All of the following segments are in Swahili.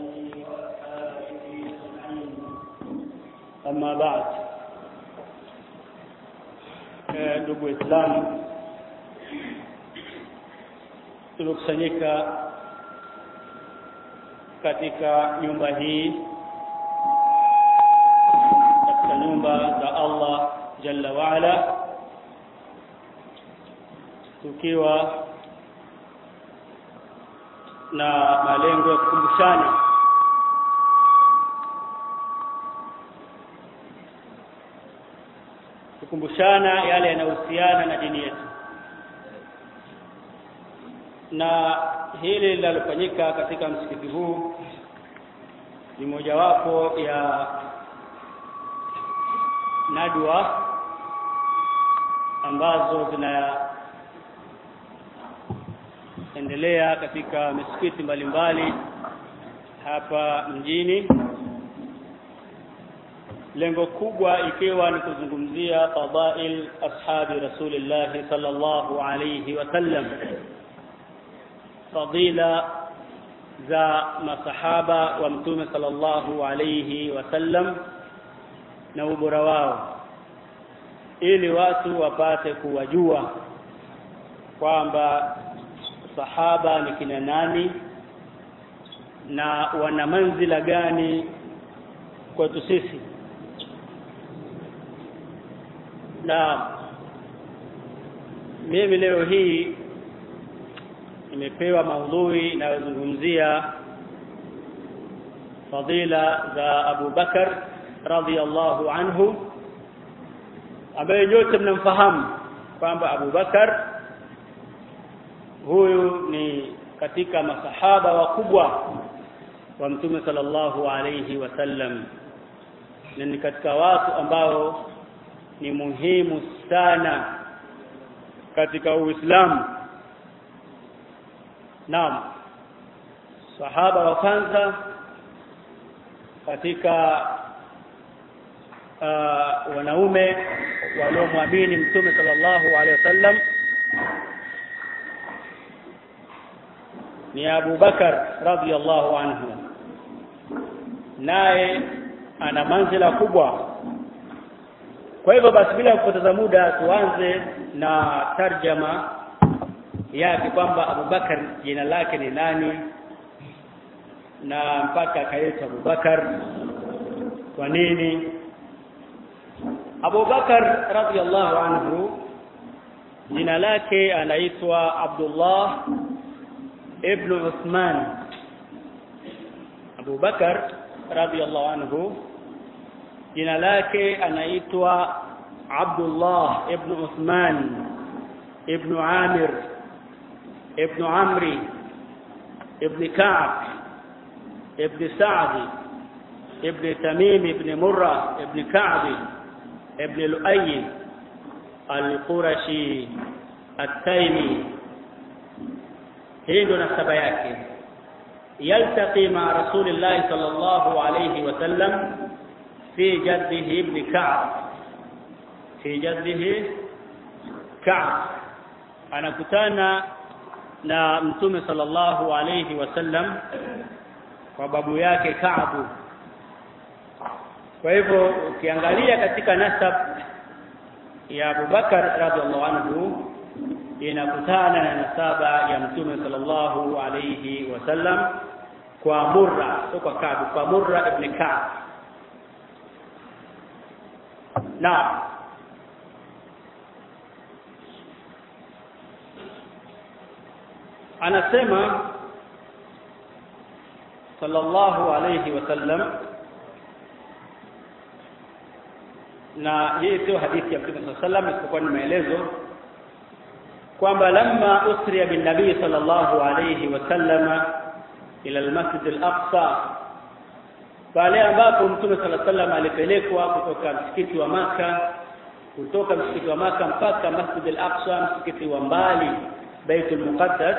آله وأصحابه أجمعين أما بعد ndugu Waislamu tuliokusanyika katika nyumba hii katika nyumba za Allah jalla waala tukiwa na malengo ya kukumbushana kukumbushana yale yanayohusiana na dini yetu na hili linalofanyika katika msikiti huu ni mojawapo ya nadwa ambazo zinaendelea katika misikiti mbalimbali hapa mjini lengo kubwa ikiwa ni kuzungumzia fadail ashabi rasulillah sallallahu alayhi wasallam fadila za masahaba wa mtume sallallahu alayhi wasallam na ubora wao ili watu wapate kuwajua kwamba sahaba ni kina nani na wana manzila gani kwetu sisi na mimi leo hii nimepewa maudhui inayozungumzia fadila za Abu Bakar radhiallahu anhu ambaye nyote mnamfahamu kwamba Abu Bakar huyu ni katika masahaba wakubwa wa Mtume sallallahu alayhi wasallam na ni katika watu ambao ni muhimu sana katika Uislamu Naam sahaba wa kwanza katika uh, wanaume waliomwamini Mtume sallallahu alaihi wasallam ni Abu Bakar radhiyallahu anhu naye ana manzila kubwa kwa hivyo basi bila kupoteza muda tuanze na tarjama yake kwamba Abubakar jina lake ni nani na mpaka akaitwa Abubakar kwa nini Abubakar radhiallahu anhu jina lake anaitwa Abdullah ibn Uthman Abubakar radhiallahu anhu jina lake anaitwa Abdullah ibn Uthman ibn Amir ابن عمرو ابن كعب ابن سعد ابن تميم ابن مرة ابن كعب ابن لؤي القرشي التيمي هي ndo nasaba yake yaltaqi ma rasulillahi sallallahu alayhi wasallam fi jaddihi ibn ka'b fi jaddihi ka'b anakutana na mtume sallallahu alayhi wasallam kwa babu yake Kaabu kwa hivyo ukiangalia katika nasab ya Abubakar radhiallahu anhu inakutana na nasaba ya mtume sallallahu alayhi wasallam kwa Murra sio kwa Kaabu kwa Murra ibn Ka'b na anasema sallallahu alayhi wasallam na hii sio hadithi ya Mtume sallallahu alayhi wasallam isipokuwa ni maelezo kwamba lamma usriya bin nabii sallallahu alayhi wasallam ila al-masjid al-aqsa pale ambapo Mtume sallallahu alayhi wasallam alipelekwa kutoka msikiti wa maka kutoka msikiti wa maka mpaka Masjid al-Aqsa msikiti wa mbali Baitul Muqaddas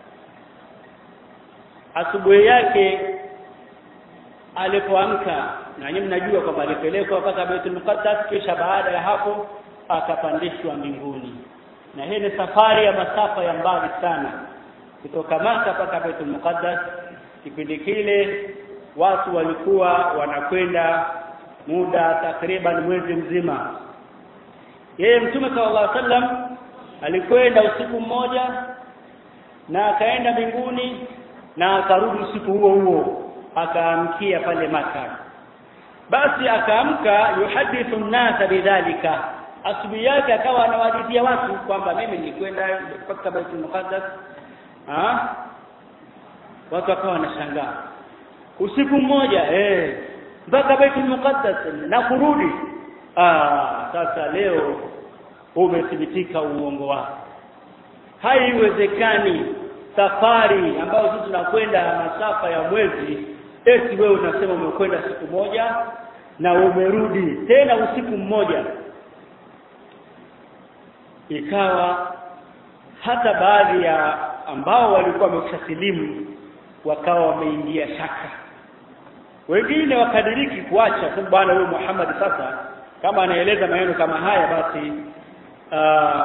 asubuhi yake alipoamka na nyinyi mnajua kwamba alipelekwa mpaka Baitul Muqaddas kisha baada ya hapo akapandishwa mbinguni na hii ni safari ya masafa ya mbali sana kutoka Maka mpaka Baitul Muqaddas kipindi kile watu walikuwa wanakwenda muda takriban mwezi mzima yeye mtume sallallahu alaihi wasallam alikwenda usiku mmoja na akaenda mbinguni na akarudi usiku huo huo akaamkia pale maka basi akaamka yuhadithu nnasa bidhalika asubuhi yake akawa anawadithia watu kwamba mimi nilikwenda mpaka Baitul Muqaddas ah watu wakawa wanashangaa usiku mmoja eh mpaka Baitul Muqaddas na kurudi ah sasa leo umethibitika uongo wako haiwezekani safari ambayo sisi tunakwenda masafa ya mwezi eti wewe unasema umekwenda siku moja na umerudi tena usiku mmoja ikawa hata baadhi ya ambao walikuwa wameshasilimu wakawa wameingia shaka wengine wakadiriki kuacha kwa bwana huyu Muhammad sasa kama anaeleza maneno kama haya basi uh,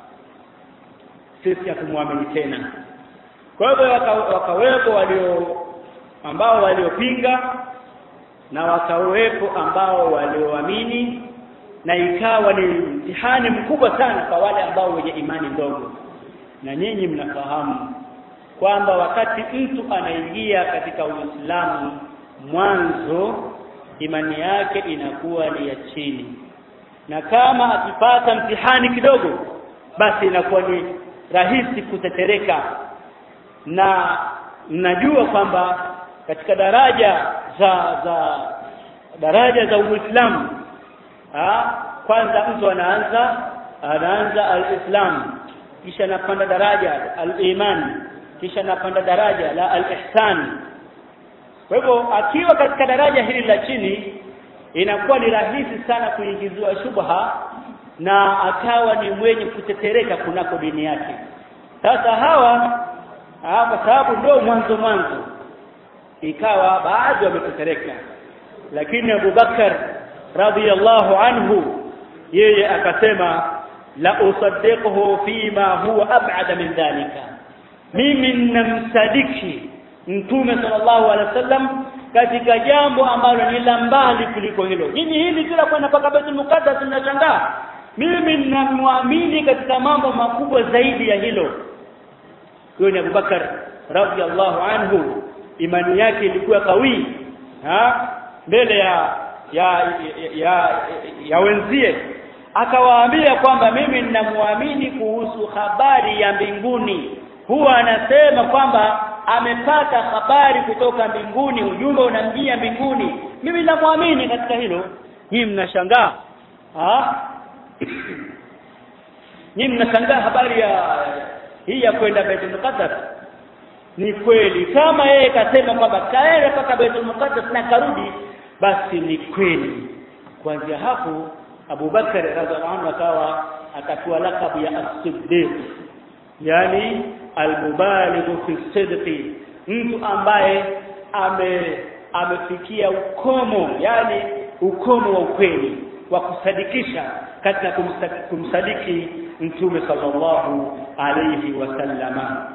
sisi hatumwamini tena kwa hivyo wakawepo walio ambao waliopinga na wakawepo ambao walioamini na ikawa ni mtihani mkubwa sana kwa wale ambao wenye imani ndogo na nyinyi mnafahamu kwamba wakati mtu anaingia katika Uislamu mwanzo imani yake inakuwa ni ya chini na kama akipata mtihani kidogo basi inakuwa ni rahisi kutetereka na mnajua kwamba katika daraja za za daraja za Uislamu kwanza mtu anaanza anaanza al-Islam kisha anapanda daraja al-iman kisha anapanda daraja la al-ihsan kwa hivyo akiwa katika daraja hili la chini inakuwa ni rahisi sana kuingiziwa shubha na akawa ni mwenye kutetereka kunako dini yake sasa hawa kwa sababu ndio mwanzo mwanzo ikawa baadhi wametetereka lakini Abu Bakar radhiyallahu anhu yeye akasema la usaddiquhu fima huwa ab'ada min dhalika mimi ninamsadiki mtume sallallahu alaihi wasallam katika jambo ambalo ni la mbali kuliko hilo nyinyi hili kila kwenda mpaka Baitul Muqaddas mnashangaa mimi ninamwamini katika mambo makubwa zaidi ya hilo huyo ni Abubakar radhiallahu anhu imani yake ilikuwa kawi ha mbele ya ya ya, ya, ya wenzie akawaambia kwamba mimi ninamwamini kuhusu habari ya mbinguni huwa anasema kwamba amepata habari kutoka mbinguni ujumbe unamjia mbinguni mimi ninamwamini katika hilo hii mnashangaa ah Nyinyi mnashangaa habari ya hii ya kwenda Baitul Muqaddas ni kweli kama yeye kasema kwamba kaenda mpaka Baitul Muqaddas na karudi basi ni kweli kuanzia hapo Abu Bakar radhiallahu anhu akawa akapewa lakabu ya as-siddiq yani al-mubaligh fi sidqi mtu ambaye ame amefikia ukomo yani ukomo wa ukweli wa kusadikisha katika kumsadiki mtume sallallahu alayhi wasallama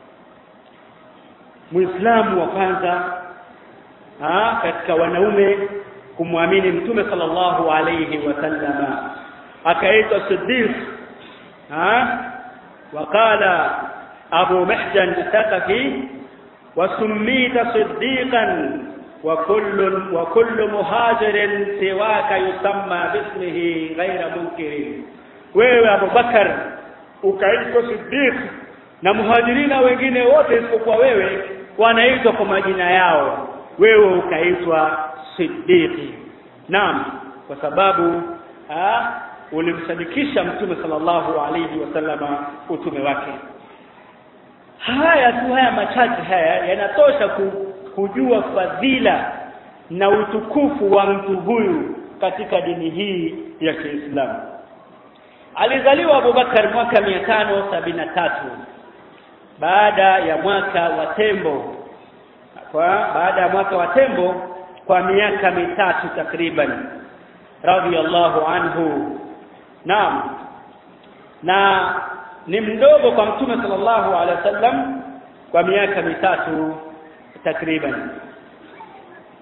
Muislamu wa kwanza ha, katika wanaume kumwamini mtume sallallahu alayhi wasallama akaitwa Siddiq ha وقال أبو محجن الثقفي وسميت صديقا وكل وكل مهاجر سواك يسمى باسمه غير منكر wewe Abu Bakar ukaitwa Siddiq na muhajirina wengine wote isipokuwa wewe wanaitwa kwa majina yao wewe ukaitwa Siddiqi naam kwa sababu ah, ulimsadikisha mtume sallallahu alayhi wasallama utume wake haya tu haya machache haya yanatosha kujua fadhila na utukufu wa mtu huyu katika dini hii ya Kiislamu alizaliwa Abubakar mwaka tatu baada ya mwaka wa tembo kwa baada ya mwaka wa tembo kwa miaka mitatu takriban radhiyallahu anhu naam na ni mdogo kwa mtume sallallahu alaihi wasallam kwa miaka mitatu takriban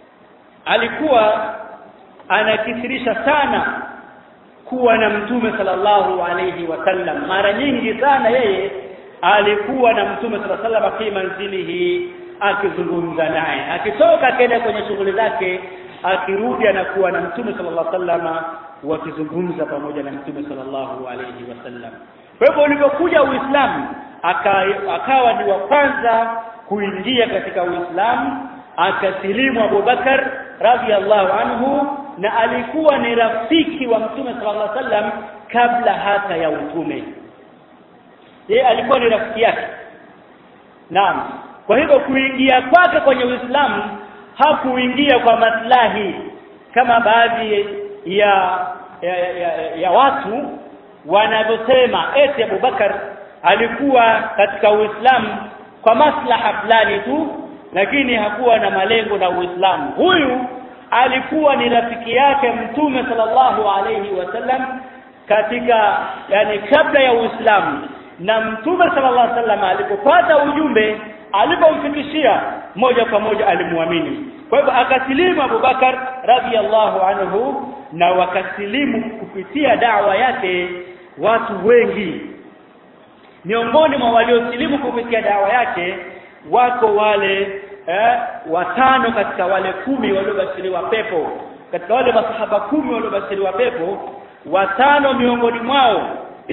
alikuwa anakithirisha sana kuwa na mtume sallallahu alayhi wasallam mara nyingi sana yeye alikuwa na mtume sallallahu alayhi wasallam fi manzilihi akizungumza naye akitoka akaenda kwenye shughuli zake akirudi anakuwa na mtume sallallahu alayhi wasallam wakizungumza pamoja na mtume sallallahu alayhi wasallam kwa hivyo ulipokuja uislamu akawa ni wa kwanza kuingia katika uislamu akasilimu Abubakar radhiallahu anhu na alikuwa ni rafiki wa mtume sallallahu alaihi wasallam kabla hata ya utume yeye alikuwa ni rafiki yake naam kwa hivyo kuingia kwake kwenye Uislamu hakuingia kwa maslahi kama baadhi ya ya, ya, ya, ya watu wanavyosema eti Abubakar alikuwa katika Uislamu kwa maslaha fulani tu lakini hakuwa na malengo na Uislamu huyu alikuwa ni rafiki yake mtume sallallahu alayhi wasallam katika yani kabla ya Uislamu na mtume sallallahu alayhi wasallam alipopata ujumbe alipomfikishia moja kwa moja alimwamini kwa hivyo akasilimu Abubakar radhiallahu anhu na wakasilimu kupitia dawa yake watu wengi miongoni mwa waliosilimu kupitia dawa yake wako wale eh, watano katika wale kumi waliobashiriwa pepo katika wale masahaba kumi waliobashiriwa pepo watano miongoni mwao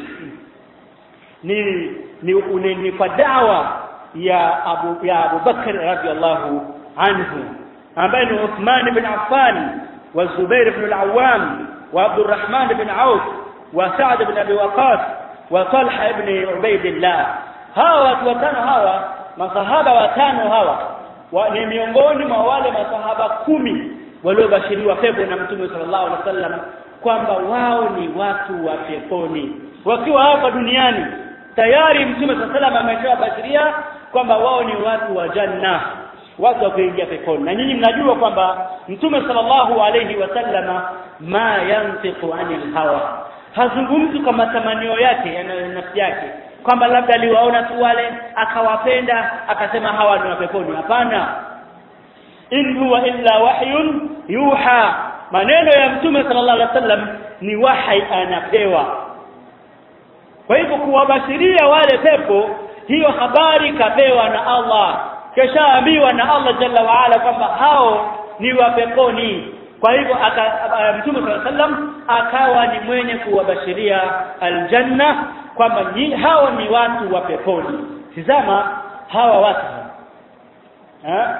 ni ni, ni, ni kwa dawa ya Abu ya Abu Bakr radhiallahu anhu ambaye ni Uthman ibn Affan wa Zubair ibn al-Awwam wa Abdurrahman ibn Auf wa Sa'd ibn Abi Waqqas wa Talha ibn Ubaidillah hawa watu watano hawa masahaba watano hawa wa, ni miongoni mwa wale masahaba kumi waliobashiriwa pepo na Mtume sallallahu alaihi wasallam kwamba wao ni watu wa peponi wakiwa hapa duniani tayari Mtume sallallahu alaihi wasallam ameshawabashiria kwamba wao ni watu wa janna watu wa kuingia peponi na nyinyi mnajua kwamba Mtume sallallahu alaihi wasallama ma yantiqu anil hawa hazungumzi kwa matamanio yake yanayo nafsi yake kwamba labda aliwaona tu wale akawapenda akasema hawa ni wa peponi hapana in huwa illa wahyun yuha maneno ya mtume sallallahu alaihi wasallam ni wahai anapewa kwa hivyo kuwabashiria wale pepo hiyo habari kapewa na Allah keshaambiwa na Allah jalla waala kwamba hao ni wa peponi kwa hivyo mtume sallallahu alaihi wasallam akawa ni mwenye kuwabashiria aljanna kwamba hao ni watu wa peponi tizama hawa watu ha?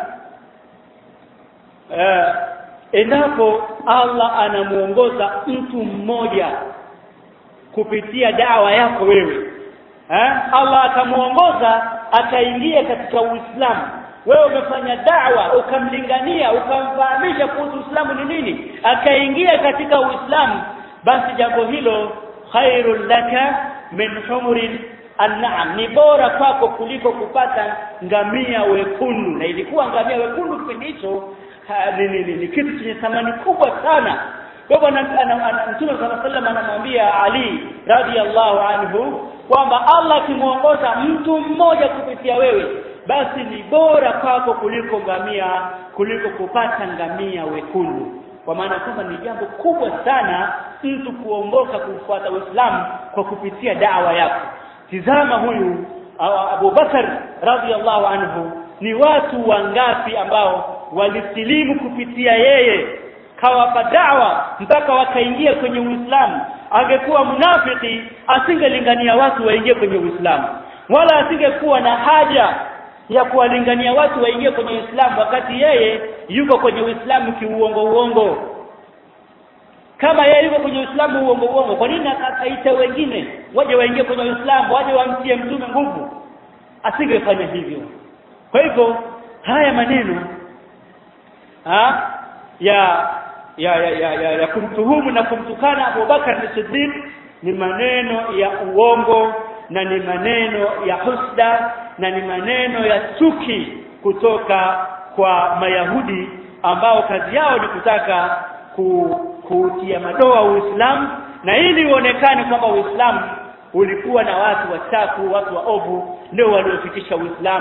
Eh, endapo Allah anamuongoza mtu mmoja kupitia dawa yako wewe eh? Allah akamuongoza akaingia katika Uislamu wewe umefanya dawa ukamlingania ukamfahamisha kuhusu Uislamu ni nini akaingia katika Uislamu basi jambo hilo khairul laka min humurin an'am ni bora kwako kuliko kupata ngamia wekundu na ilikuwa ngamia wekundu kipindi hicho ni, ni, ni, ni kitu chenye thamani kubwa sana kwa hivyo Mtume صلى الله anamwambia Ali radhiallahu anhu kwamba Allah akimuongoza mtu mmoja kupitia wewe basi ni bora kwako kuliko ngamia kuliko kupata ngamia wekundu kwa maana kwamba ni jambo kubwa sana mtu kuongoka kufuata Uislamu kwa kupitia dawa yako tizama huyu Abu Bakar radhiallahu anhu ni watu wangapi ambao walisilimu kupitia yeye kawapa dawa mpaka wakaingia kwenye Uislamu angekuwa mnafiki asingelingania watu waingie kwenye Uislamu wala asingekuwa na haja ya kuwalingania watu waingie kwenye Uislamu wakati yeye yuko kwenye Uislamu kiuongo uongo kama yeye yuko kwenye Uislamu uongo uongo kwa nini akaita wengine waje waingie kwenye Uislamu waje wamtie mtume nguvu asingefanya hivyo kwa hivyo haya maneno ha, ya ya ya, ya, ya, ya kumtuhumu na kumtukana Abu Bakar Siddiq ni maneno ya uongo na ni maneno ya husda na ni maneno ya chuki kutoka kwa Mayahudi ambao kazi yao ni kutaka ku, kutia madoa Uislamu na ili uonekane kwamba Uislamu ulikuwa na watu wachafu watu waovu ndio waliofikisha Uislamu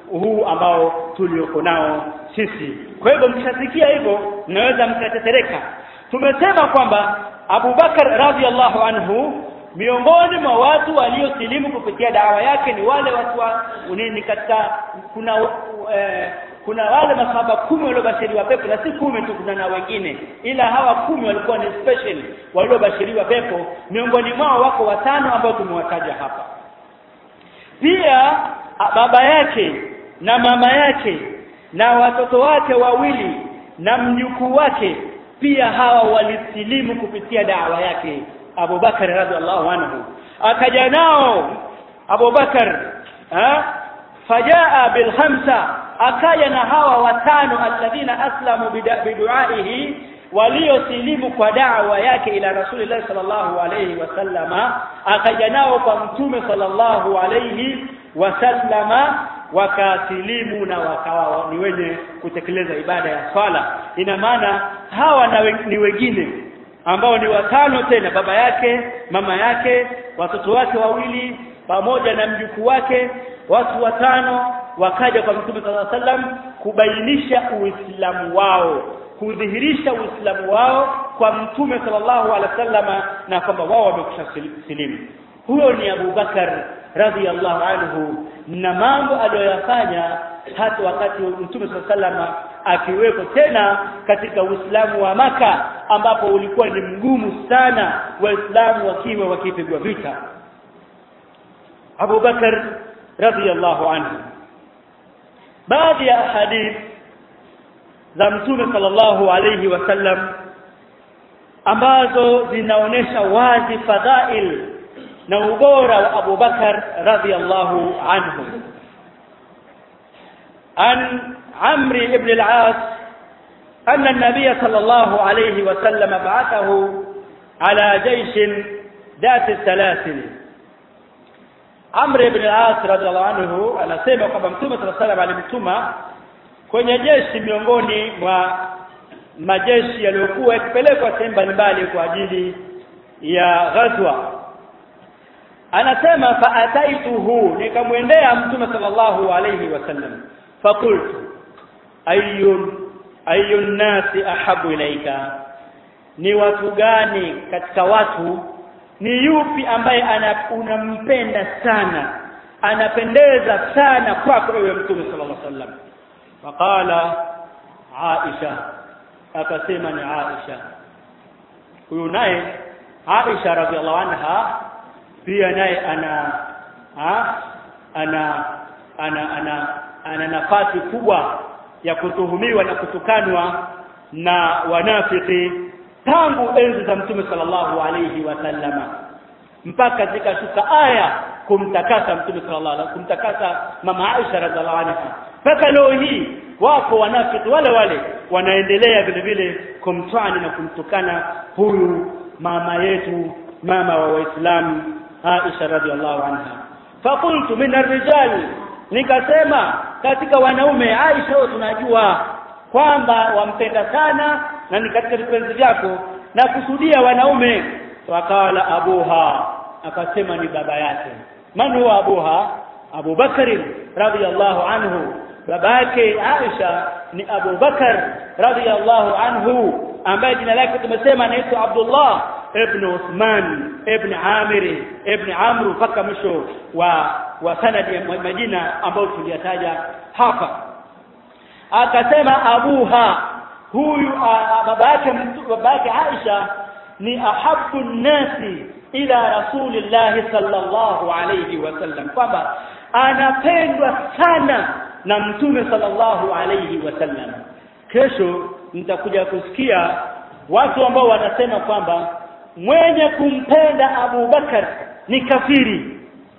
huu ambao tulioko nao sisi kwa hivyo mkishasikia hivyo mnaweza mkatetereka tumesema kwamba Abu Bakar radhiallahu anhu miongoni mwa watu waliosilimu kupitia dawa yake ni wale watu wa nini katika kuna eh, kuna wale masahaba kumi waliobashiriwa pepo na si kumi tu kuna na wengine ila hawa kumi walikuwa ni special waliobashiriwa pepo miongoni mwao wako watano ambao tumewataja hapa pia baba yake na mama yake na watoto wake wawili na mjukuu wake pia hawa walisilimu kupitia dawa yake Abu Bakar radhiallahu anhu akaja nao Abu Bakar fajaa bil khamsa akaja na hawa watano alladhina aslamu biduaihi waliosilimu kwa da'wa yake ila rasulillah sallallahu alayhi wasallama akaja nao kwa mtume sallallahu alayhi wasallama wakasilimu na wakawa ni wenye kutekeleza ibada ya swala ina maana hawa na ni wengine ambao ni watano tena baba yake mama yake watoto wake wawili pamoja na mjukuu wake watu watano wakaja kwa mtume sallallahu alaihi wasallam kubainisha uislamu wao kudhihirisha uislamu wao kwa mtume sallallahu alaihi wasallama na kwamba wao wamekusha silimu huyo ni Abu Bakar radhiallahu anhu na mambo aliyoyafanya hata wakati mtume sallallahu alaihi wasallama akiwepo tena katika Uislamu wa maka ambapo ulikuwa ni mgumu sana waislamu wakiwa wakipigwa vita Abu Bakar radhiallahu anhu baadhi ya hadith za mtume sallallahu alayhi wasallam ambazo zinaonesha wazi fadhail na ubora wa Abu Bakar radhiallahu anhu an عمرو بن العاص أن النبي صلى الله عليه وسلم بعثه على جيش ذات السلاسل عمرو بن العاص رضي الله عنه anasema kwamba mtume صلى الله عليه وسلم alimtuma kwenye jeshi miongoni mwa majeshi yaliyokuwa yakipelekwa sehemu mbalimbali kwa ajili ya ghazwa anasema fa ataituhu nikamwendea mtume sallallahu alayhi wasallam fakultu ayun ayun nasi ahabu ilaika ni watu gani katika watu ni yupi ambaye ana unampenda sana anapendeza sana kwako wewe mtume sallallahu alaihi wasallam faqala aisha akasema ni aisha huyu naye aisha radhiallahu anha pia naye ana ha? ana ana ana ana nafasi kubwa ya kutuhumiwa na kutukanwa na wanafiki tangu enzi za mtume sallallahu alayhi wasallama mpaka zikashuka aya kumtakasa mtume sallallahu alaihi kumtakasa mama Aisha radhiallahu anha mpaka leo hii wako wanafiki wale wale wanaendelea vile vile kumtwani na kumtukana huyu mama yetu mama wa waislamu Aisha radhiallahu anha faqultu min ar-rijal nikasema katika wanaume Aisha tunajua kwamba wampenda sana na ni katika vipenzi vyako na kusudia wanaume wakala abuha akasema ni baba yake man huwa abuha Abu Bakr radhiyallahu anhu baba yake Aisha ni Abu Bakar radhiyallahu anhu ambaye jina lake tumesema anaitwa Abdullah ibn Uthman ibn Amir ibn Amr mpaka mwisho wa wa sanadi ya majina ambayo tuliyataja hapa akasema abuha huyu baba yake baba yake Aisha ni ahabbu nasi ila rasulillahi sallallahu alayhi wasallam kwamba anapendwa sana na mtume sallallahu alayhi wasallam kesho nitakuja kusikia watu ambao wanasema kwamba mwenye kumpenda Abu Bakar ni kafiri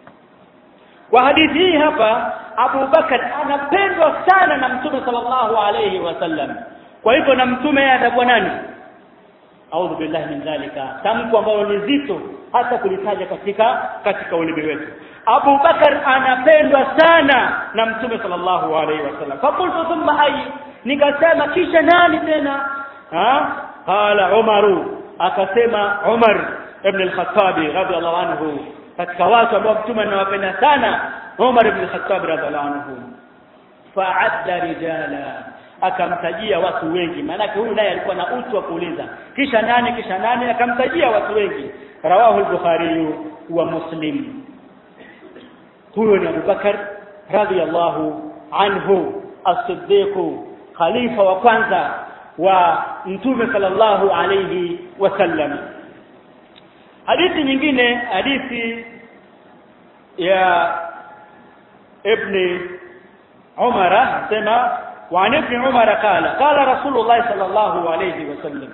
kwa hadithi hii hapa Abu Bakar anapendwa sana na mtume sallallahu alayhi wasallam kwa hivyo na mtume atakuwa nani audhu billahi min dhalika tamko ambalo ni zito hata kulitaja katika katika ulimi wetu Abu Bakar anapendwa sana na mtume sallallahu alaihi wasallam fakultu thumma ay nikasema kisha nani tena ha qala umaru akasema umar ibn al-khattab radhiallahu anhu katika watu ambao mtume anawapenda sana umar ibn al-khattab radhiallahu anhu fa'adda rijala akamtajia watu wengi maanake huyu naye alikuwa na utu wa kuuliza kisha nani kisha nani akamtajia watu wengi rawahu al-bukhari wa muslim huyo ni Abubakar radhiyallahu anhu as-siddiq khalifa wa kwanza wa mtume sallallahu alayhi wasallam hadithi nyingine hadithi ya ibn Umar sema وعن ابن عمر قال قال رسول الله صلى الله عليه وسلم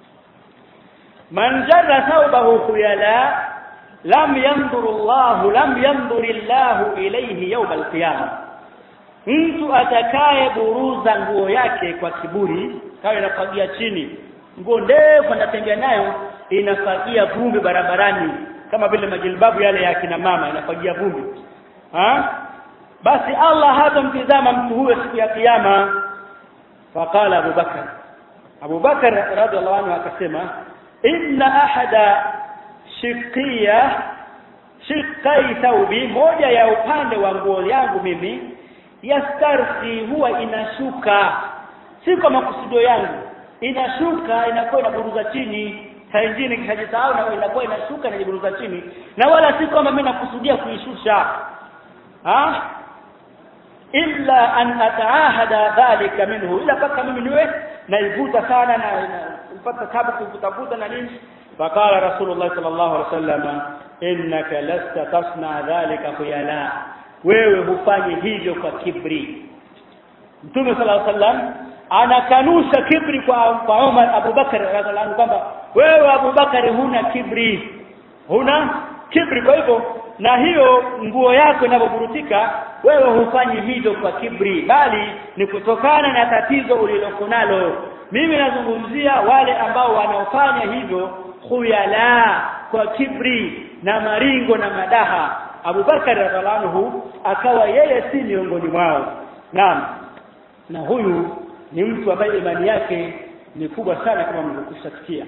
من جر ثوبه خيلاء لم ينظر الله لم ينظر الله إليه يوم القيامة mtu atakaye buruza nguo yake kwa kiburi kawa inafagia chini nguo ndefu anatembea nayo inafagia vumbi barabarani kama vile majilbabu yale ya kina mama inafagia vumbi ha basi Allah hatamtizama mtu huyo siku ya kiyama faqala Abu Bakar Abu Bakar radhiallahu anhu akasema inna ahada shiqiya shiqai thawbi moja ya upande wa nguo yangu mimi yastarsi huwa inashuka si kwa makusudio yangu inashuka inakuwa inaburuza chini saa nyingine kishajisahau na inakuwa inashuka inajiburuza chini na wala si kwamba mimi nakusudia kuishusha ha illa an ataahada dhalika minhu ila paka mimi niwe naivuta sana na napata tabu kuvutavuta na nini faqala rasulullah sallallahu alaihi wasallam innaka lasta tasna dhalika khuyala wewe hufanyi hivyo kwa kibri mtume sallallahu alaihi wasallam anakanusha kibri kwa kwa Umar Abu Bakar radhiallahu anhu kwamba wewe Abu Bakar huna kibri huna kibri kwa hivyo na hiyo nguo yako inapoburutika wewe hufanyi hivyo kwa kibri bali ni kutokana na tatizo uliloko nalo mimi nazungumzia wale ambao wanaofanya hivyo khuyala kwa kibri na maringo na madaha Abu Bakar radhiallahu akawa yeye si miongoni mwao naam na huyu ni mtu ambaye imani yake ni kubwa sana kama mlivyokusikia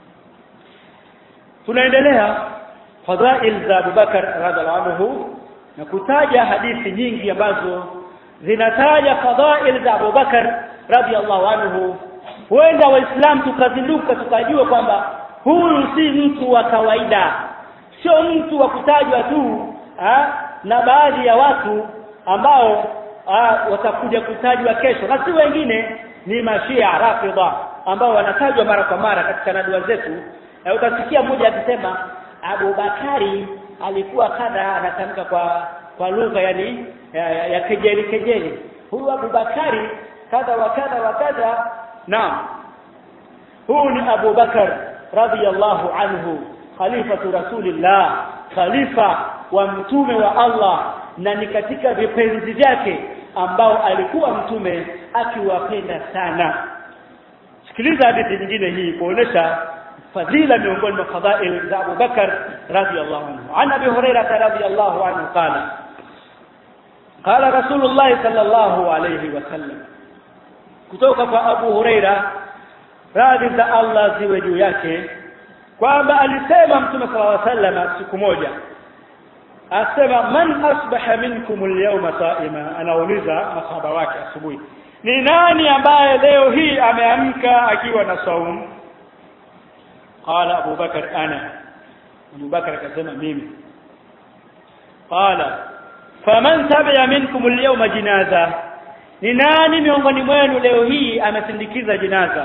tunaendelea fadhail za Abu Bakar radhiallahu anhu na kutaja hadithi nyingi ambazo zinataja fadhail za Abu Bakar radhiallahu anhu huenda waislamu tukazinduka tukajua kwamba huyu si mtu wa kawaida sio mtu wa kutajwa tu ha? na baadhi ya watu ambao ha, watakuja kutajwa kesho na si wengine ni mashia rafidha ambao wanatajwa mara kwa mara katika nadua zetu na utasikia mmoja akisema Abu Bakari alikuwa kadha anatamka kwa kwa lugha yani ya, ya, ya kejeli kejeli huyu Abu Bakari kadha wa kadha wa kadha naam huyu ni Abu Bakar radhiyallahu anhu khalifatu rasulillah khalifa wa mtume wa Allah na ni katika vipenzi vyake ambao alikuwa mtume akiwapenda sana sikiliza hadithi nyingine hii kuonesha fadhila miongoni mwa fadhail za Abu Bakar radhiyallahu anhu an Abi Hurairah radhiyallahu anhu qala qala Rasulullah sallallahu alayhi wasallam kutoka kwa Abu Hurairah radhi za Allah ziwe juu yake kwamba alisema mtume sallallahu alayhi wasallam siku moja asema man asbaha minkum al-yawma sa'ima anauliza masahaba wake asubuhi ni nani ambaye leo hii ameamka akiwa na saumu qala Abu Bakar ana Abu Bakar akasema mimi qala faman tabi'a minkum al-yawma jinaza ni nani miongoni mwenu leo hii amesindikiza jinaza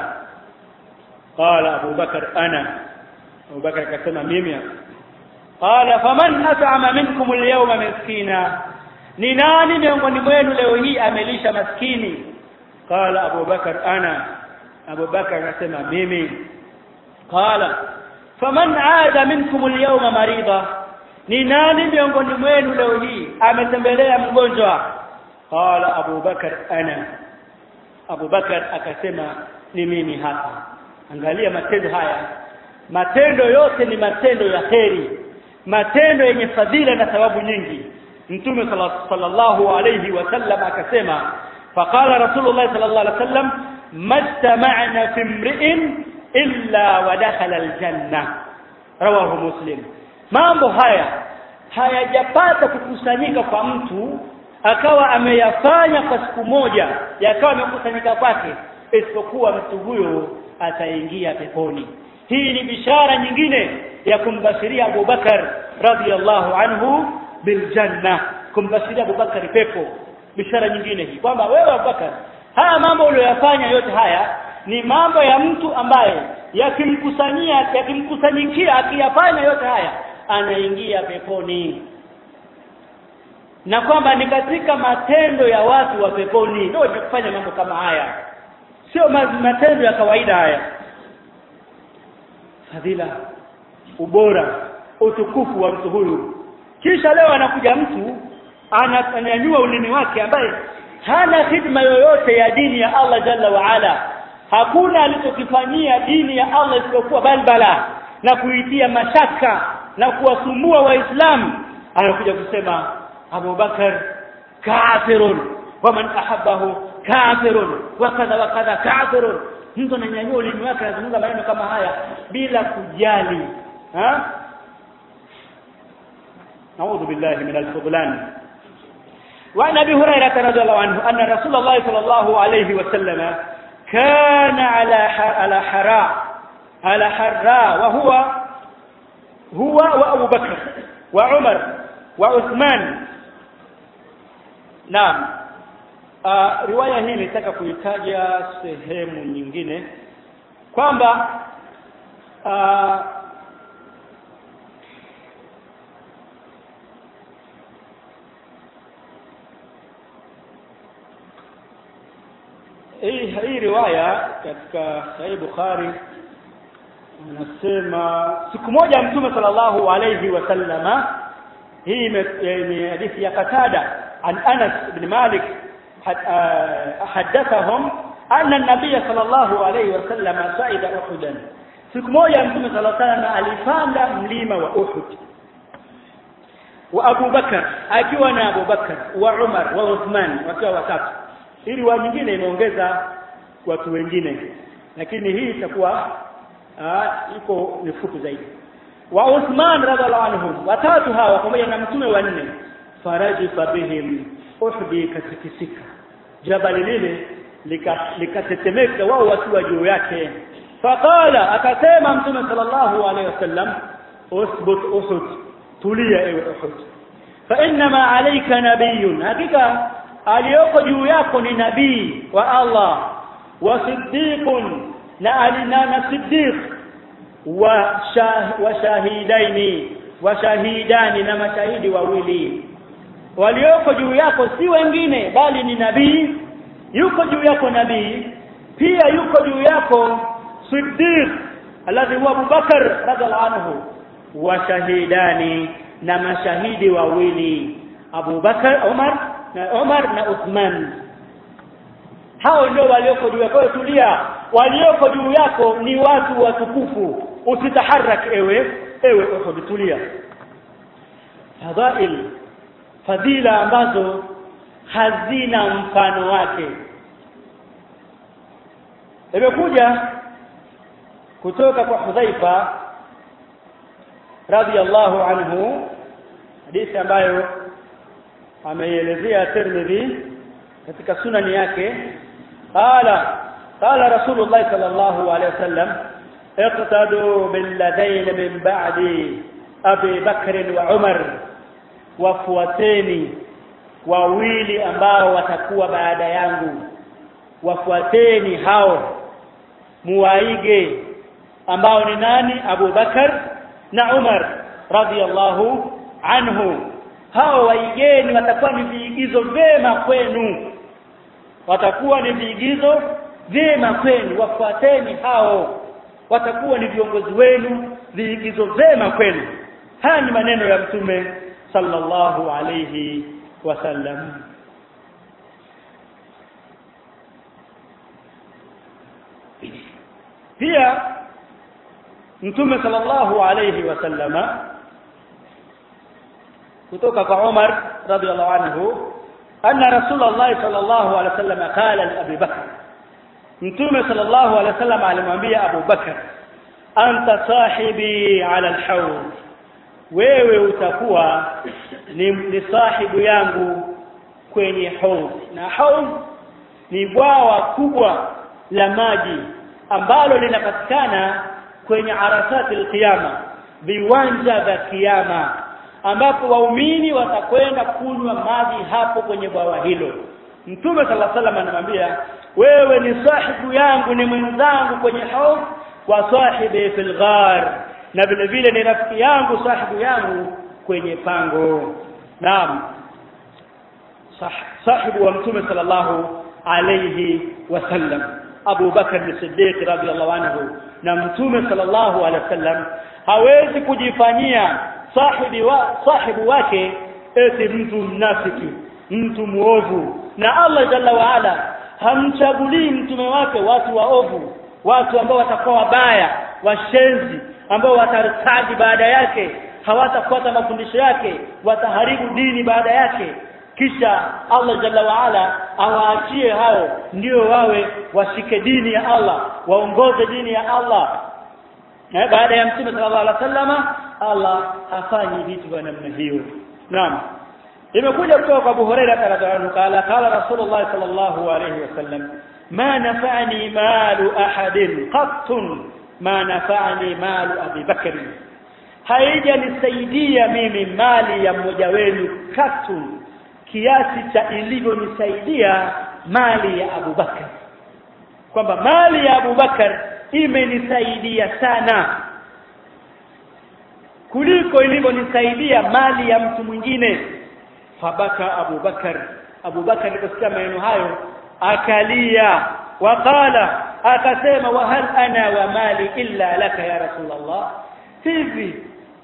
qala Abu Bakar ana Abu Bakar akasema mimi qala faman at'ama minkum al-yawma miskina ni nani miongoni mwenu leo hii amelisha maskini qala Abu Bakar ana Abu Bakar akasema mimi qala faman aada minkum al-yawma marida ni nani miongoni mwenu leo hii ametembelea mgonjwa qala Abu Bakar ana Abu Bakar akasema ni mimi hapa angalia matendo haya matendo yote ni matendo ya kheri matendo yenye fadhila na thawabu nyingi mtume sallallahu alayhi wasallam akasema faqala rasulullah sallallahu alayhi wasallam majtama'na fi imri'in illa wa dakhala aljanna rawahu muslim mambo haya hayajapata kukusanyika kwa mtu akawa ameyafanya kwa siku moja yakawa yamekusanyika kwake isipokuwa mtu huyo ataingia peponi hii ni bishara nyingine ya kumbashiria Abu Bakar radhiallahu anhu biljanna kumbashiria Abu Bakar pepo bishara nyingine hii kwamba wewe Abu Bakar haya mambo uliyoyafanya yote haya ni mambo ya mtu ambaye yakimkusanyia yakimkusanyikia akiyafanya yote haya anaingia peponi na kwamba ni katika matendo ya watu wa peponi ndio kufanya mambo kama haya sio matendo ya kawaida haya fadhila ubora utukufu wa mtu huyu kisha leo anakuja mtu ananyanyua ulimi wake ambaye hana hidma yoyote ya dini ya Allah jalla wa ala hakuna alichokifanyia dini ya Allah isipokuwa balbala na kuitia mashaka na kuwasumbua waislamu anakuja kusema Abu Bakar kafirun wa man ahabbahu kafirun wa kadha wa kadha kafirun mtu ananyanyua ulimi wake anazungumza maneno kama haya bila kujali ha نعوذ بالله من الفضلان وعن ابي هريره رضي الله عنه ان رسول الله صلى الله عليه وسلم كان على على حراء على حراء وهو هو وابو بكر وعمر وعثمان نعم uh, riwaya hii nitaka kuitaja sehemu nyingine kwamba uh, hii hii riwaya katika Sahih Bukhari anasema siku moja Mtume sallallahu alayhi wasallama hii ni hadithi ya Qatada an Anas ibn Malik حدثهم أن النبي صلى الله عليه وسلم صعد أحدا siku moja Mtume صلى الله عليه وسلم alipanda mlima wa Uhud wa Abu Bakar akiwa na Abu Bakar wa Umar wa Uthman wakiwa watatu ili wa nyingine imeongeza watu wengine lakini hii itakuwa iko ni fupi zaidi wa Uthman radhiallahu anhum watatu hawa pamoja na mtume wa nne farajifa bihim uhdi katikisika jabali lile likatetemeka lika wao wakiwa juu yake faqala akasema mtume sallallahu alaihi wasallam usbut uhud tulia ewe uhud fa inma alayka nabiyyun hakika aliyoko juu yako ni nabii wa Allah wa siddiqun na alina na siddiq wa shah, wa shahidaini wa shahidani na mashahidi wawili walioko juu yako si wengine bali ni nabii yuko juu yako nabii pia yuko juu yako siddiq alladhi huwa Abubakar radhiallahu anhu wa shahidani na mashahidi wawili Abu Bakar Umar na Umar na Uthman hao ndio walioko juu yako tulia walioko juu yako ni watu watukufu usitaharak ewe ewe Uhud tulia fadhail fadhila ambazo hazina mfano wake imekuja kutoka kwa Hudhaifa radhiallahu anhu hadithi ambayo ameielezea Tirmidhi katika sunani yake qala qala rasulullah sallallahu alaihi wasallam iqtadu billadain min ba'di abi bakr wa umar wafuateni wawili ambao watakuwa baada yangu wafuateni hao muwaige ambao ni nani Abu Bakar na Umar radhiallahu anhu hao waigeni watakuwa ni viigizo vyema kwenu watakuwa ni viigizo vyema kwenu wafuateni hao watakuwa ni viongozi wenu viigizo vyema kwenu haya ni maneno ya mtume sallallahu alayhi wasallam pia mtume sallallahu alayhi wasallama kutoka kwa Umar radhiallahu anhu anna rasulullah sallallahu alayhi wasallam qala li Abi Bakr mtume sallallahu alayhi wasallam alimwambia Abu Bakr anta sahibi ala alhawd wewe utakuwa ni, ni sahibu yangu kwenye haudh na haudh ni bwawa kubwa la maji ambalo linapatikana kwenye arasati alqiyama viwanja vya kiyama ambapo waumini watakwenda kunywa maji hapo kwenye bwawa hilo mtume sala salam anamwambia wewe ni sahibu yangu ni mwenzangu kwenye haudh wa sahibi fil ghar na vile vile ni rafiki yangu sahibu yangu kwenye pango naam sahibu wa mtume sallallahu alayhi wasallam Abu Bakar as-Siddiq radhiyallahu anhu na mtume sallallahu alayhi wasallam hawezi kujifanyia sahibi wa sahibu wake eti mtu mnafiki mtu muovu na Allah jalla wa ala hamchagulii mtume wake watu waovu watu ambao watakuwa wabaya washenzi ambao watartaji baada yake hawatafuata mafundisho yake wataharibu dini baada yake kisha Allah jalla wa ala awaachie hao ndio wawe washike dini ya Allah waongoze dini ya Allah na baada ya mtume sallallahu alaihi wasallama Allah hafanyi vitu vya namna hiyo naam imekuja kutoka kwa Abu Hurairah radhiallahu anhu qala qala Rasulullah sallallahu alaihi wasallam ma nafa'ani malu ahadin qattun ma nafa'ani malu Abi Bakr haijanisaidia mimi mali ya mmoja wenu katun kiasi cha ilivyonisaidia mali ya Abu Bakar kwamba mali ya Abu Bakar imenisaidia sana kuliko ilivyonisaidia mali ya mtu mwingine fabaka Abu Bakar Abu Bakar aliposikia maneno hayo akalia waqala akasema wa hal ana wa mali illa laka ya rasulullah hivi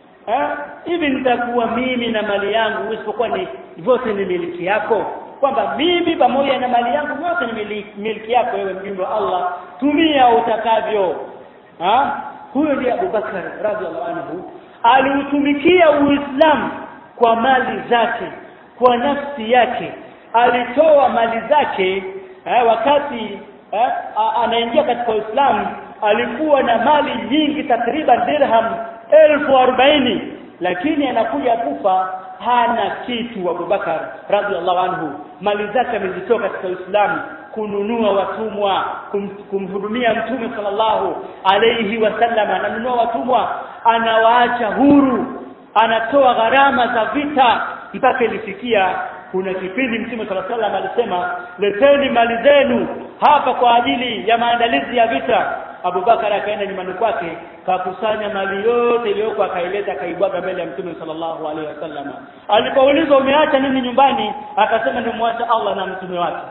hivi nitakuwa mimi na mali yangu isipokuwa ni vyote ni miliki yako kwamba mimi pamoja na mali yangu vyote ni miliki, miliki yako wewe mjumbe wa Allah tumia utakavyo ha huyo ndiye Abu Bakar radhiallahu anhu aliutumikia Uislamu kwa mali zake kwa nafsi yake alitoa mali zake eh, wakati eh, anaingia katika Uislamu alikuwa na mali nyingi takriban dirham elfu arobaini lakini anakuja kufa hana kitu Abubakar radhiallahu anhu mali zake amezitoa katika Uislamu kununua watumwa kum, kumhudumia mtume sallallahu alayhi wasallam ananunua watumwa anawaacha huru anatoa gharama za vita mpaka ilifikia kuna kipindi mtume sallallahu alayhi wasallam alisema leteni mali zenu hapa kwa ajili ya maandalizi ya vita Abubakar akaenda nyumbani kwake kakusanya mali yote iliyoko akaileta akaibwaga mbele ya Mtume sallallahu alaihi wasallam. Alipoulizwa umeacha nini nyumbani? Akasema nimemwacha Allah na mtume wake.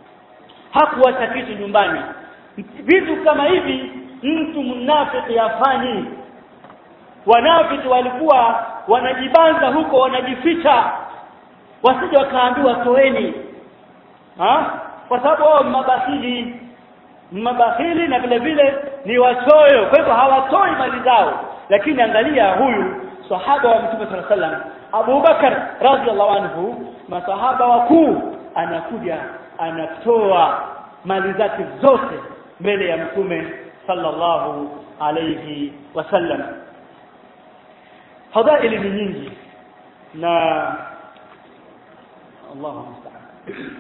Hakuacha kitu nyumbani. Vitu kama hivi mtu mnafiki hafanyi. Wanafiki walikuwa wanajibanza huko wanajificha wasije wakaambiwa toeni. Ha? Kwa sababu wao mabahili mabakhili na vile vile ni wachoyo kwa hivyo hawatoi mali zao lakini angalia huyu sahaba wa mtume sallallahu alaihi wasallam Abu Bakar radhiallahu anhu masahaba wakuu anakuja anatoa mali zake zote mbele ya mtume sallallahu alayhi wasallam fadhaili ni nyingi na Allahu musta'an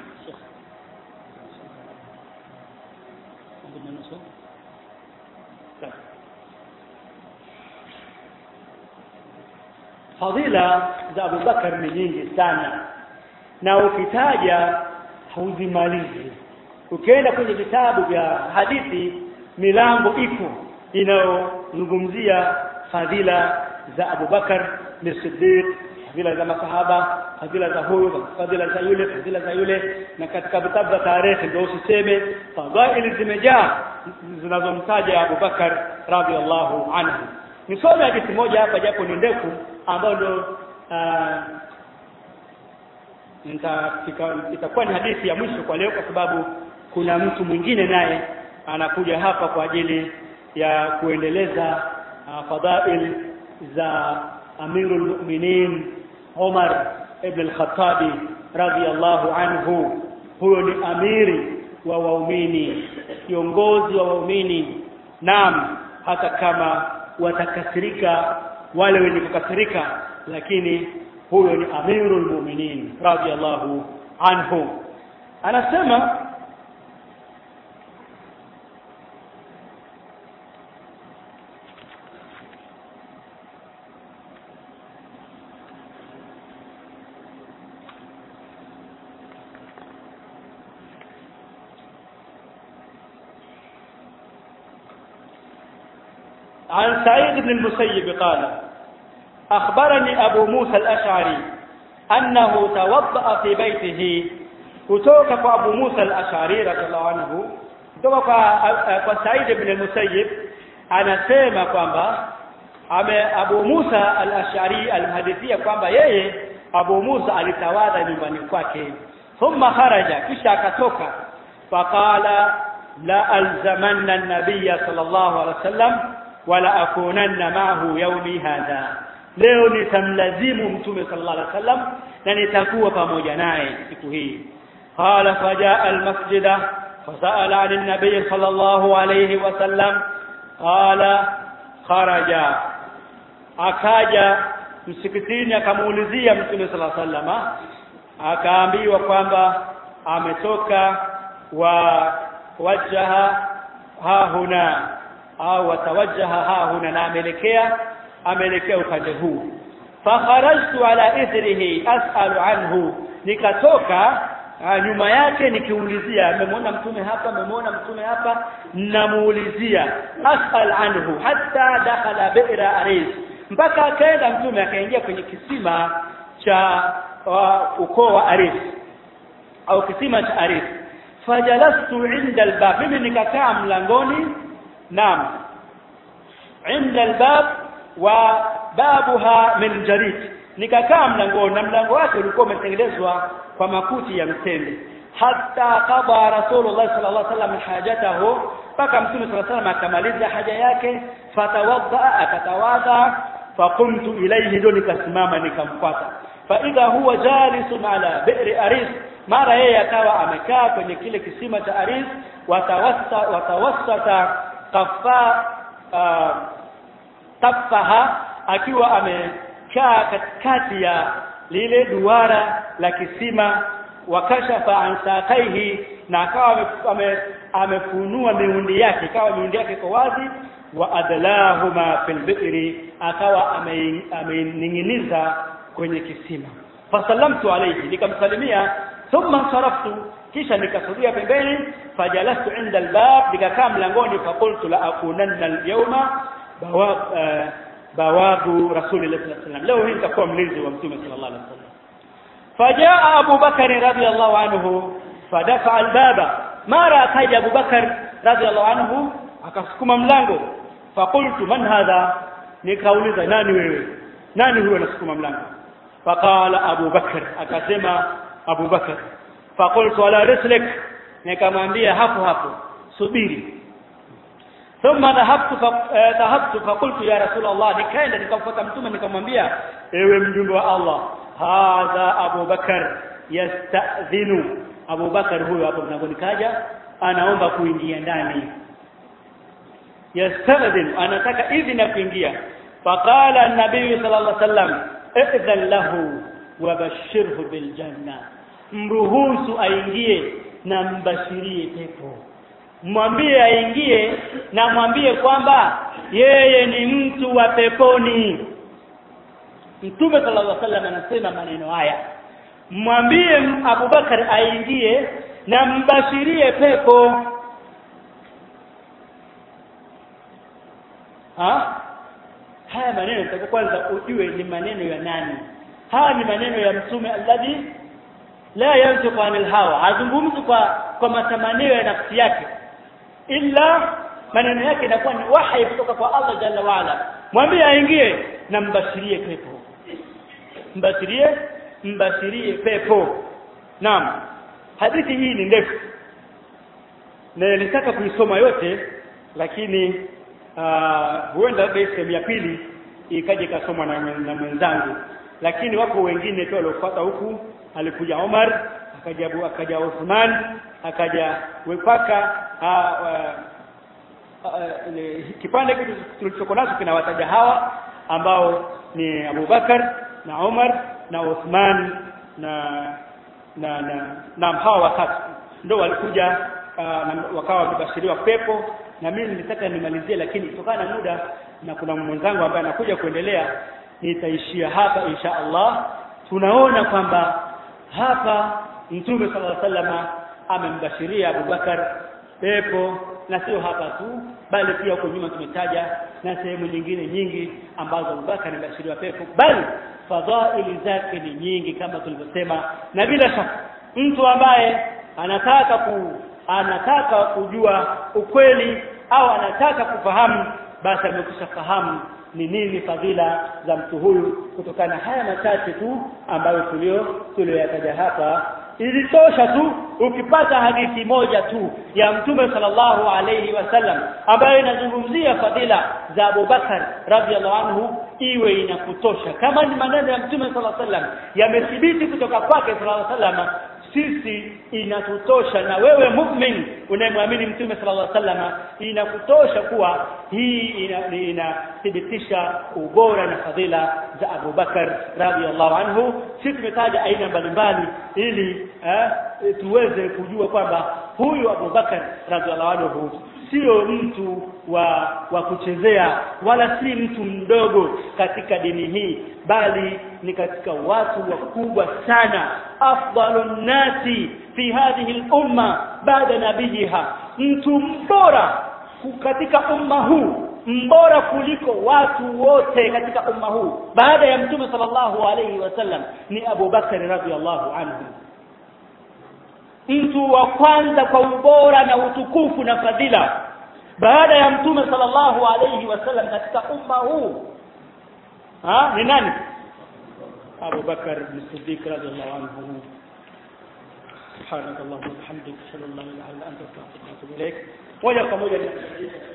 fadhila za Abu Bakar ni nyingi sana na ukitaja hauzimalizi ukienda kwenye vitabu vya hadithi milango ipo inayozungumzia fadhila za Abu Bakar ni Siddiq fadhila za masahaba fadhila za huyu fadhila za yule fadhila za yule na katika vitabu vya tarehe ndio usiseme fadhaili zimejaa zinazomtaja Abu Bakar radhiallahu anhu nisome hadithi moja hapa japo ni ndefu ambayo ndio itakuwa ni hadithi ya mwisho kwa leo kwa sababu kuna mtu mwingine naye anakuja hapa kwa ajili ya kuendeleza uh, fadhail za amirul mu'minin Umar ibn al-Khattabi radhiyallahu anhu huyo ni amiri wa waumini kiongozi wa waumini naam hata kama watakasirika wale wenye kukasirika lakini huyo ni amirul mu'minin radhiyallahu anhu anasema عن سعيد بن المسيب قال أخبرني أبو موسى الأشعري أنه توضأ في بيته kutoka kwa Abu Musa al-Ash'ari radhiallahu anhu kutoka kwa kwa Said ibn al-Musayyib anasema kwamba ame Abu Musa al-Ash'ari alhadithia kwamba yeye Abu Musa alitawadha nyumbani kwake thumma kharaja kisha akatoka faqala la alzamanna an-nabiyya sallallahu alaihi wasallam wala akunanna ma'ahu yawmi hadha leo nitamlazimu mtume sallallahu alaihi wasallam na nitakuwa pamoja naye siku hii قال فجاء المسجد فسأل عن النبي صلى الله عليه وسلم قال خرج akaja msikitini akamuulizia mtume sala sallama akaambiwa kwamba ametoka wa wajaha hahuna au watawajjaha hahuna na ameelekea ameelekea upande huu fakharajtu ala ithrihi as'alu anhu nikatoka nyuma yake nikiulizia amemwona mtume hapa amemwona mtume hapa namuulizia asal anhu hatta dakhala bi'ra aris mpaka akaenda mtume akaingia kwenye kisima cha uh, ukoo wa aris au kisima cha aris fajalastu inda albab mimi nikakaa mlangoni naam inda albab wa babuha min jarid nikakaa mlangoni na mlango wake ulikuwa umetengenezwa kwa makuti ya mtende hatta qada rasulullah sallallahu alaihi wasallam hajatahu mpaka mtume sallallahu alaihi wasallam akamaliza haja yake fatawadda akatawadha faqumtu ilayhi ndo nikasimama nikamfuata fa idha huwa jalisun ala bi'ri aris mara yeye akawa amekaa kwenye kile kisima cha aris watawassa watawassata qafa uh, tafaha akiwa amekaa katikati ya lile duara la kisima wakashafa an saqaihi na akawa amefunua miundi yake ikawa miundi yake iko wazi wa adlahuma fil bi'ri akawa amening'iniza kwenye kisima fasallamtu alayhi nikamsalimia thumma saraftu kisha nikasudia pembeni fajalastu inda albab nikakaa mlangoni faqultu la akunanna alyawma bawab uh, bawabu rasulillah sallallahu alaihi wasallam leo hii nitakuwa mlinzi wa mtume sallallahu alaihi wasallam fajaa Abu Bakar radhiyallahu anhu fadafa albaba mara akaja Abu Bakar radhiyallahu anhu akasukuma mlango faqultu man hadha nikauliza nani wewe nani huyo anasukuma mlango faqala Abu Bakar akasema Abu Bakar faqultu ala rislik nikamwambia hapo hapo subiri ثم ذهبت ذهبت فقلت يا رسول الله nikaenda nikamfuata mtume nikamwambia ewe mjumbe wa Allah hadha Abu Bakar yastadhinu Abu Bakar huyo hapo mlangoni kaja anaomba kuingia ndani yastadhinu anataka idhini ya kuingia faqala an-nabiy sallallahu alaihi wasallam idhan lahu wabashirhu bil janna mruhusu aingie na mbashirie pepo mwambie aingie na mwambie kwamba yeye ni mtu wa peponi Mtume sallallahu alaihi wasallam anasema maneno haya mwambie Abubakar aingie na mbashirie pepo ha haya maneno nataka kwanza ujue ni maneno ya nani haya ni maneno ya mtume alladhi la yantiqu anil hawa hazungumzi kwa kwa matamanio ya nafsi yake illa maneno yake inakuwa ni wahi kutoka kwa Allah jalla waala mwambie aingie na mbashirie pepo mbashirie mbashirie pepo naam hadithi hii ni ndefu na nilitaka kuisoma yote lakini uh, huenda labda sehemu ya pili ikaje kasomwa na, na mwenzangu lakini wako wengine tu waliofuata huku alikuja Omar akaja Abu akaja Uthman akaja wepaka kipande kitu tulichoko nacho kinawataja hawa ambao ni Abu Bakar na Umar na Uthman na na na na hawa watatu ndio walikuja uh, na wakawa wamebashiriwa pepo na mimi nilitaka nimalizie lakini kutokana na muda na kuna mwenzangu ambaye anakuja kuendelea nitaishia hapa insha Allah tunaona kwamba hapa mtume sallallahu alaihi wasallam amembashiria Abubakar pepo na sio hapa tu bali pia huko nyuma tumetaja na sehemu nyingine nyingi ambazo Abubakar amebashiriwa pepo bali fadhaili zake ni nyingi kama tulivyosema na bila shaka mtu ambaye anataka ku anataka kujua ukweli au anataka kufahamu basi amekwisha fahamu ni nini fadhila za mtu huyu kutokana na haya machache tu ambayo tulio tulioyataja hapa ilitosha tu ukipata hadithi moja tu ya mtume sallallahu alayhi wasallam ambayo inazungumzia fadhila za Abu Bakar radhiallahu anhu iwe inakutosha kama ni maneno ya mtume sallallahu alayhi wasallam yamethibiti kutoka kwake sallallahu alayhi wasallam sisi inatutosha na wewe mu'min unayemwamini mtume sallallahu alaihi wasallam inakutosha kuwa hii inathibitisha ina ubora na fadhila za Abu Bakar radhiallahu anhu sisi tumetaja aina mbalimbali ili eh, tuweze kujua kwamba huyu Abu Bakar radhiallahu anhu sio mtu wa wa kuchezea wala si mtu mdogo katika dini hii bali ni katika watu wakubwa sana afdalun nasi fi hadhihi al-umma baada nabiyiha mtu mbora katika umma huu mbora kuliko watu wote katika umma huu baada ya mtume sallallahu alayhi wasallam ni Abu Bakar radhiallahu anhu mtu wa kwanza kwa ubora na utukufu na fadhila baada ya mtume sallallahu alayhi wasallam katika umma huu ha ni nani Abu Bakar bin Siddiq radhiallahu anhu سبحانك اللهم وبحمدك اشهد ان لا اله الا انت استغفرك واتوب اليك moja kwa moja